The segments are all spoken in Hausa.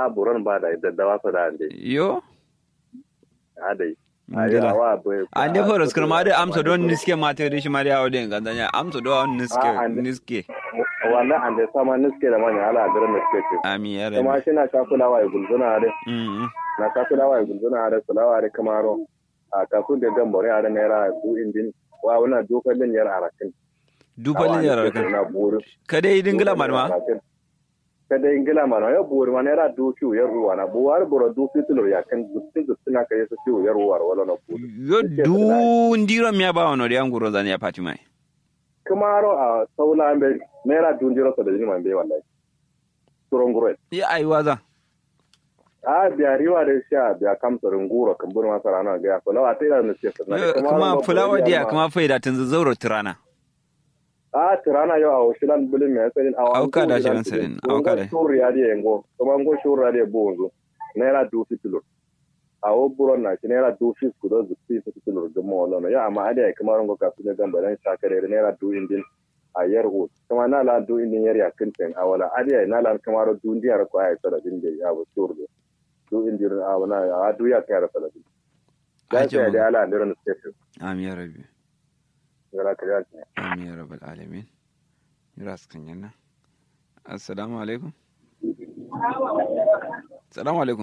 buron ba da daddawa su da ande yo adai Ngila. awa bai ande horos kuma da amsa don niske mate da shi mariya wadin gandanya amsa don niske Ah, ande- niske wannan ande sama niske da manya ala garin da suke ce ami ya kuma rabi shi na kakulawa ya gulzuna da mm na kakulawa ya gulzuna da sulawa da kamaro a kakun da gambore a da naira du indin wa wana dokalin yar arakin dupalin yarar kan na buru kada yi dingila marma kada ingila mana ya buru ma naira du fiu yar ruwa na buwar buru du fiu ya kan gutsin gutsin na kai su fiu yar ruwa wala na buru yo du ndiro miya ba wono de anguro zani ya pati mai kamaro a saula be naira du ndiro sa da jini man be wallahi turon gure ya ai waza a biya riwa da sha biya kamsa runguro kan buru masara na ga ya fulawa ta ina ne ce Yo, kuma fulawa dia kuma faida tun zauro tirana a tirana yau a washilan bulin mai tsarin a Auka da shirin tsarin, auka da. shuru ya da yango kuma ngo shuru ya da bonzo naira du fitilo a wo buron na shi naira du fis ku da zuci su fitilo ga mo lono ya amma ada ya kamar ngo ka su ne gamba dan shakare naira du indin a yar ho kuma na la du indin yar ya kinten a wala ada ya na la kamar du ndiyar ko ai sala din da ya bo shuru du indin a wana a du ya kai sala din da Aje sai mu. da ala ndiran station ami ya rabi gara ka ya ami ya rabbal alamin ras kan yana assalamu alaikum assalamu alaikum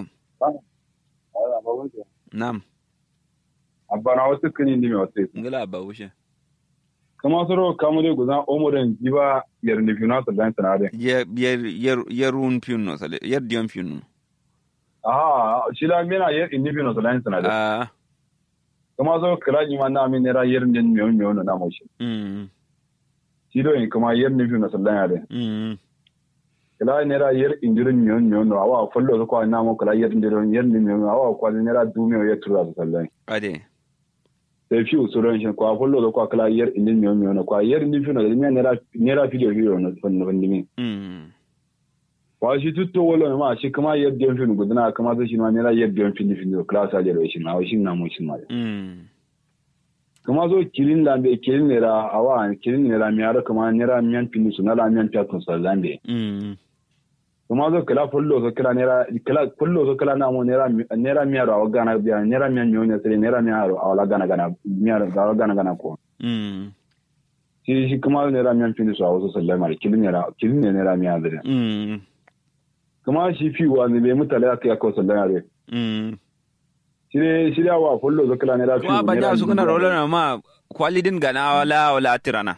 nam abana wasu kani ni mai wasu ngala ba wushe kama soro kamu dai guzan omoren jiba yar ni fina sa dan sanare yer yer yer yerun piunno sale yer dion piunno aha shi la mena yar ni fina sa dan sanare ah kama soro kala ni ma na min nera yar ni mi on mi on na mo shi mm shi do in kama yar ni fina sa dan yare mm kala nera yar indirin mi on mi on awa follo ko na mo kala yar indirin yar ni mi on awa ko nera du mi on yar tura sa dan ade sai fi usuran shi ko follo ko kala yar indirin mi on mi on ko yar ni fina da mi nera nera video video no fon no ndimi mm wa shi tutto wala ma shi kama yadda yan fin gudana kama zai shi ma nera yadda yan fin fin class a jere shi ma shi na mu shi ma mm kama zo kilin da be kilin nera awa kilin nera mi ara kama nera miyan fin su na la miyan ta kun sa zambe mm kama zo kala fullo zo kala nera kala fullo zo kala na mu nera nera mi ara awa gana biya nera miyan mi ne sai nera mi ara awa gana gana mi ara awa gana gana ko mm shi shi kama nera miyan fin su awa so sallama kilin nera kilin nera mi ara mm kama shi fi wa ne be mutale aka ya ko sallama mm shirye shirya wa fullo zo kala nera kuma ba ja su kana rola na ma kwalidin gana wala wala tirana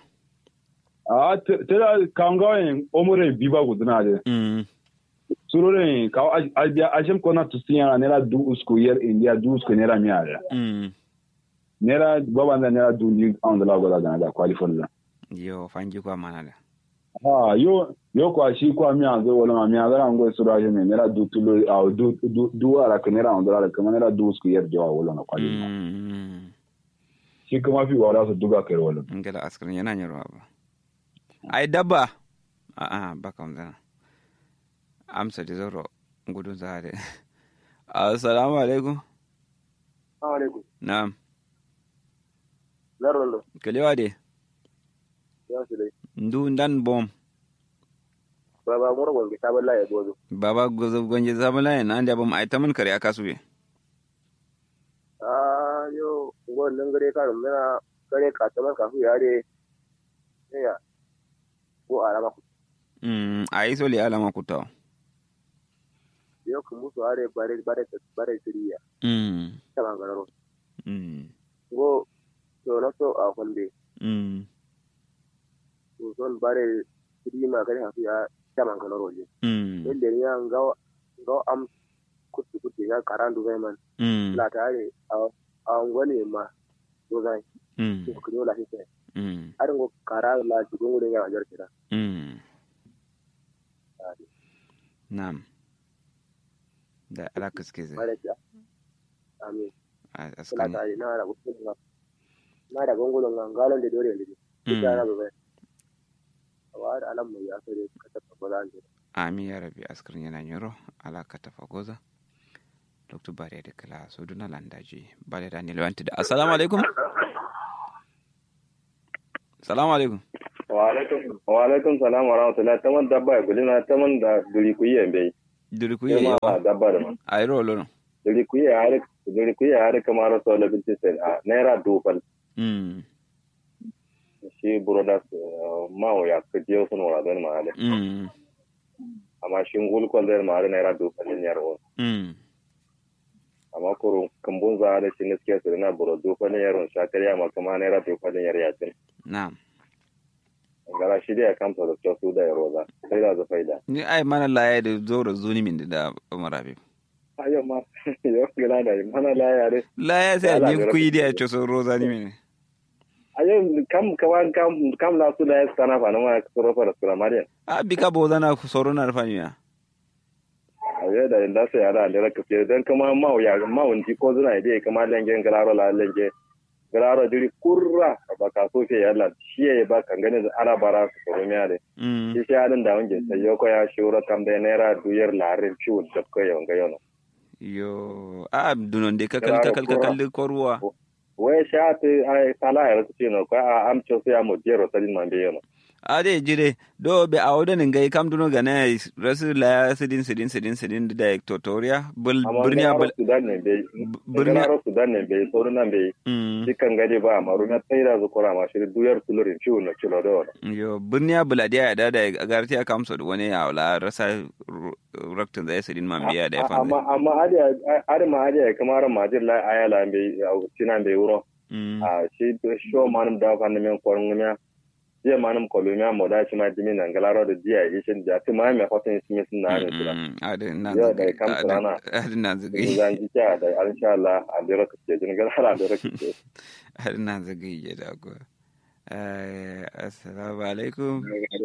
a tera kangawen omure biba guduna de mm surore ka albia ajem kona tusinya nera du usko yer india du usko nera miara mm nera baba na nera du ni on la gola gana da qualifon la yo fanji kwa mana da ah yo yo kwa shi kwa mi azo wala ma mi azo ngo sura je me nera du tulo a du du du ara ka nera on la ka nera du usko yer jawa wala na qualifon mm shi kuma fi wala su duga kai wala ngala askrin yana nyarwa ba ai dabba a a baka mzana amsa da zoro gudun zare assalamu alaikum alaikum na'am larolo kalewa de ya su dai ndu ndan bom baba mura gwangi ta balla ya gozo baba gozo gonje zabala yana anda bom ai taman kare aka sube a yo ngon nan gare ka mena gare ka ta man kafu ya de ya ko alama ku mm ai so le alama kutawa yo ku musu are bare bare bare siriya mm ta man gararo mm go to na so a kwande mm to son bare sirima gare kafu ya ta man gararo je mm yadda ni ya ga ga am kutu kutu ya karandu zai man mm la tare a a ngwane ma to zai mm ko kunyo la hite mm arin go kara la jigun gudun ya wajar kira mm na'am da alaka suke zai bare ta amin a kula askan tare na da gudun na na da gongolon ngalon da dore ne Mm. ita na ba wa da alam mu ya sai ka tafi ba zan je ami ya rabi askrin yana nyoro alaka ta fagoza dr bari da kala so duna landaji bale da ni lewanti da assalamu alaikum assalamu alaikum wa alaikum wa alaikum salam wa rahmatullah taman dabba ya gulina taman da duri ku yi bai duri ku Sai ye ma yawa dabba da ma ai rolo no diri ku ya har diri ku ya har kamar so la binti sai a naira dufal mm shi brothers ma o ya ka je sun wala don ma ale mm amma shi ngul ko der ma naira dufal ne yaro mm amma kurun kambun za da shi ne suke su na buro dufal ne yaro shakariya ma kuma naira dufal ne yar yatin na'am gara shi da ya kamta da su da yaro za sai da za faida ni ai mana laye da zoro zuni min da Umar Habib ayo ma yo gila da mana la yare laye sai Yala, ni da ku yi da rafi. ya so roza ni min ayo kam kawan kam kam la su da ya sana fa na ma soro fa da sura mariya a bika bo zana ku soro na rafani ya ayo da inda sai ala da raka ce dan kuma ma ya ma wunti ko zuna ide kama lengen galaro la lenge galaro diri kurra ba ka so ke yalla shi ya ba kan gane da ala bara su soro miya de mm shi shi alin da wange sai yo ko ya shura kam da naira duyar larin ciwo da ko yawan ga yono yo a dunon de kakal Claro, kakal pura. kakal ko ruwa wai sha ta ai sala ya rasu ce no ko a amcho sai ya mo jero sadin man be yono a de jire do be a wodo ngai kam duno gana rasu la sidin sidin sidin sidin da tutorial bul amma burniya bul galaro sudan ne be burniya galaro sudan ne be soro nan be mm dukkan gade ba maru na tsaira zukura ma shi duyar tulurin ciwo na cilo da wani yo burniya buladiya ya dada a garti aka amsa da wani ya wala rasa raktin zai sidin man biya da ya amma fanzai amma adiya adi ma adiya kamar majir la ayala be tinan be wuro mm a shi sho manum da fa men korun miya jiya manum kolumia mo da shi ma dimi nan galaro da jiya ishin da ti ma me fatin shi sun na ne sura adin na Yau da kam rana. adin na zagayi zan ji ta da insha Allah a dira ka ce jin galaro da ka ce adin na zagayi ya da ko Eh, assalamu alaikum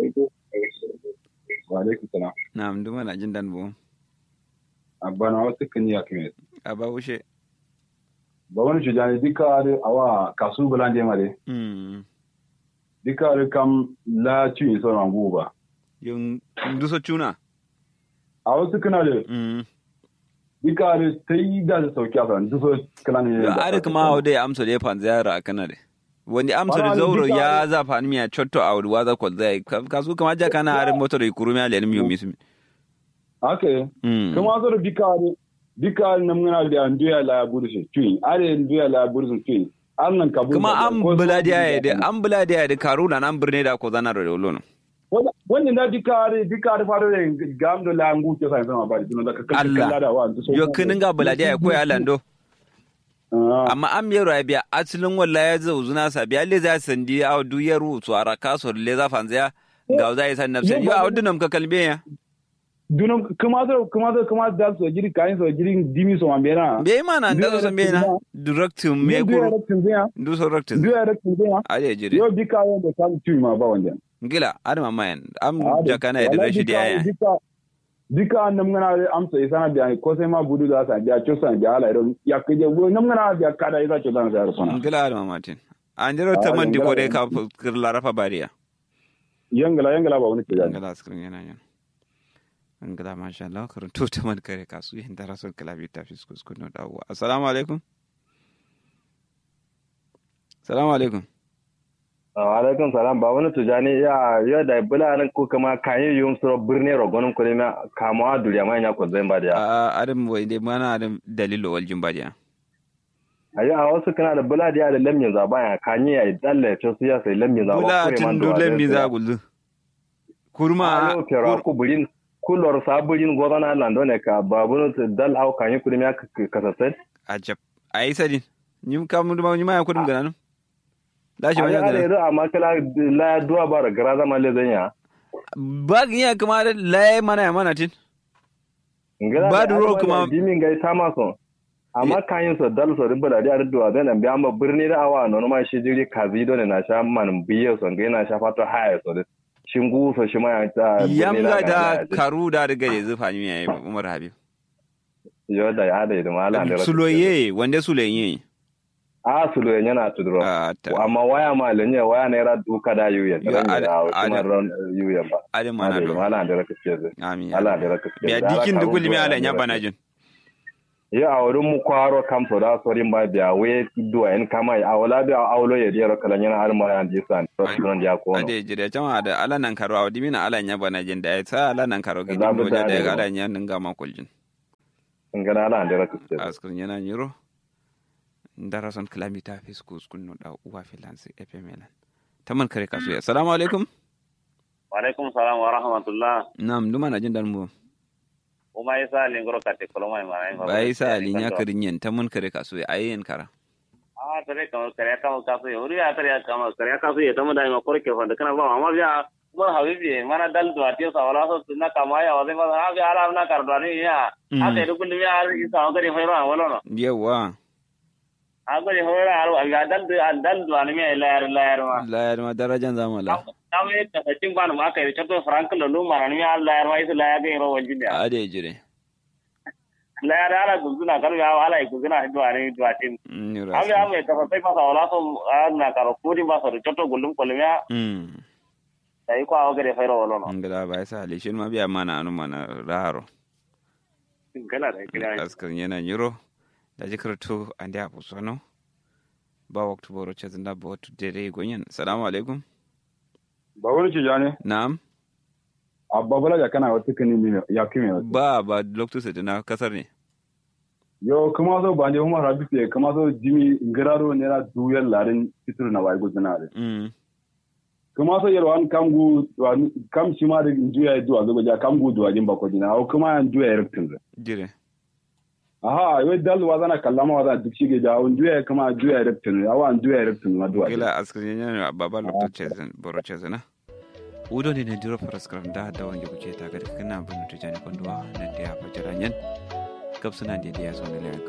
wa alaikum salam na mduma na jin dan bu abana wasu kan ya kime a ba wuce ba wani shujani duka are awa kasu bulan de mare mm duka are kam la ci so na guba yung duso chuna a wasu kana da mm duka are sai da su sauki a kan duso kana ne yo are kuma o de amso de pan ziyara kana de wani amso de Wala, zauro duka ya are- za fa miya chotto a wuri waza ko zai kasu kama ja kana are motor kurumi ale mi yomi sumi ake mm kuma so da duka are duka are nan muna da nduya la burshi tui are nduya la burshi tui an nan kabul kuma da- an ko- buladiya ya de an buladiya ya de karuna nan birne da ko zana da lono wannan da duka are duka are faro da gam da la ngu ke sai sama ba da ka kan Allah. kan da wa duso yo kinin ga buladiya ya koya lando Ah. amma an miyar ya biya asilin walla ya zo zuna sa biya le za sandi a duyar su ara kaso le za fanzaya ga za yi san nafsan yo a wadunam ka kalbe ya dunum kuma so kuma so kuma da so jiri kayin so jiri dimi so mambena be mana da zo san be na direct me duya kuru raktin zaya du so direct duya raktin zaya ale jire yo bika yo da kan tui ma ba wanda gila adama mayan am Ah, da- jakana ya da wallahi rashidi bika- ya bika bika nam ngana amsa isana biya ko sai ma budu da sa biya chosa biya ala iron ya kije wo nam ngana biya kada isa chosa sa sona gila adama matin an jiro Ah, ta man di ko gila. dai ka kir larafa bariya yangala yangala ba wani ke da ngala skrin yana yan ngala masha Allah karun to ta man kare kasu yin darasul kalabi ta fiskus kuno dawo assalamu alaikum assalamu alaikum alaikum salam ba wani tujani ya ya da bula nan ko kama kayin yum suro birne rogonun ko ne kama duriya mai nya ko zan ba da a adam wai dai mana adam dalilo wal jimbadiya ayi a wasu kana da bula da da lamin zaba ya kanye ya dalle to su ya sai lamin zaba bula tin dulen mi za gullu kurma ayo kero ku burin kulor saburin gozana lando ne ka babun dal au kanye kudin ya kasasai ajab ayi sadin nyim kam duma nyima ya kudum gananu dashi ayi wanya ale gananu ru amma kala la duwa bara gara zama le zanya bag ya kuma da laye mana ya mana tin ngala Ba da ruwa kuma- dimin gai ta maso amma kayan so dal so ribba da da duwa da nan biya ma birni da awa no ma shi jiri kazi do ne na sha man biye so ngai na sha fato haya so da shingu so shi ma ya ta birni yamga da ga- karu da daga da zufa ni yayi umar habib yo da ya da mala da suloye wanda suloye a sulo yana tudro a ta amma waya ma lenye waya ne ra duka da yuya Yo, da ada- ne da kuma ada- ran yuya ba adam mana ada do mala da raka ce zai amin ala da raka ce biya dikin da kulmi ala nya bana jin ya awru mu kwaro kam to da sorin ba biya we duwa en kama ya awla biya awlo ya diyar kala nyana har ma yan disan restaurant ya ko ade jire chama da ala nan karo awdi mina ala nya bana jin da sa ala nan karo gidi Za mu mo da da da da ala nya ninga ma kuljin ngana ala andira kuste askar nyana nyiro ndara son kilamita fiskus kunno da uwa filansi epemelan taman kare kasu ya assalamu alaikum Waalaikum salam wa rahmatullah. nam duma na jin dan mu Uma isa lingro kate koloma imana ingo. bai sa alinya karinyen taman kare kasu ya ayen kara Ah tare kamo kare kamo kasu ya uri ya tare kamo kare kasu ya tamu da ingo kore ke fanda kana ba amma biya mun habibi mana dal do atiyo sa wala so tunna kama ya wale ma ha biya ala na kar do ni ya. Ha te dukul biya isa o kare hoyro wala no. yawa Ha kare hoyro aro biya dal do dal do ni me layar layar ma. la ya ma darajan zamala Kame ka cin ban ma kai chato frank lo lu ma ni ya layar ma isa layar ke ro wajin ya. ade jire Layar ala guzuna kar ya ala guzuna do ani do atin. nyiro Abi ame ta sai masa wala so na karo kudi masa da choto gulum kolmiya mm dai ko awo gare fairo wala no ngala bai sa ali shin ma biya mana anu mana raro kana da kira askar yana nyiro da jikarto ande abu sono ba waktu boro chazinda ba watu dere gonyen assalamu alaikum ba wani ci jane na'am abba bala ya kana wata kani mi ya kimi wata ba ba loktu sai na kasar ne yo kuma so ba ne kuma rabi ke kuma so jimi ngiraro ne na duyar larin fitur na wai gudana da mm kuma so yaro an kam gu wan- kam shi ma da juya duwa ga ja kam gu duwa jin bako dina au kuma an juya yarkin da jire aha yo dal wa zana kallama wa zana duk shi ga ja un juya kuma juya yarkin awa an juya yarkin ma duwa gila askar yana baba loktu chazin boro chazina udo ne ne diro paraskram da da wange kuke ta ga kana bin tujani konduwa na da ya fajira nyen kapsuna da ya zo ne